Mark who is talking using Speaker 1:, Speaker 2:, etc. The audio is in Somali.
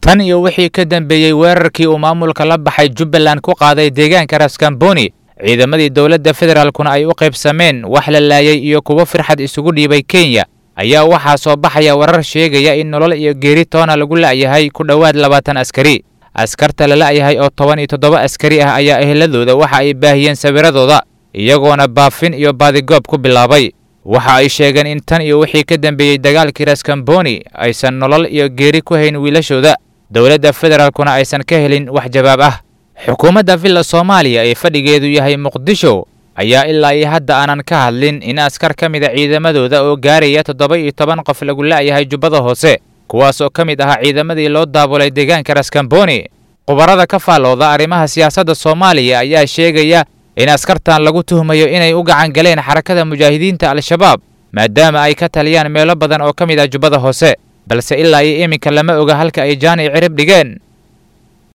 Speaker 1: tan iyo wixii ka dambeeyey weerarkii uu maamulka la baxay jubbaland ku qaaday deegaanka raskamboni ciidamadii dowladda federaalkuna ay u qaybsameen wax la laayay iyo kuwo firxad isugu dhiibay kenya ayaa waxaa soo baxaya warar sheegaya in nolol iyo geeri toona lagu la'yahay ku dhowaad labaatan askari askarta la la'yahay oo toban iyo toddoba askari ah ayaa eheladooda waxa ay baahiyeen sawiradooda iyagoona baafin iyo baadigoob ku bilaabay waxa ay sheegeen in tan iyo wixii ka dambeeyey dagaalkii raskamboni aysan nolol iyo geeri ku hayn wiilashooda dowladda federaalkuna aysan ka helin wax jawaab ah xukuumadda villa soomaaliya ee fadhigeedu yahay muqdisho ayaa ilaa iyo hadda aanan ka hadlin in askar ka mid a ciidamadooda oo gaaraya toddoba iyo toban qof lagu la'yahay jubbada hoose kuwaas oo ka mid ahaa ciidamadii loo daabulay deegaanka raskamboni khubarada ka faallooda arrimaha siyaasadda soomaaliya ayaa sheegaya in askartan lagu tuhmayo inay u gacan galeen xarakada mujaahidiinta al-shabaab maadaama ay ka taliyaan meelo badan oo ka mid ah jubbada hoose balse ilaa iyo iminka lama oga halka ay jaani cirib dhigeen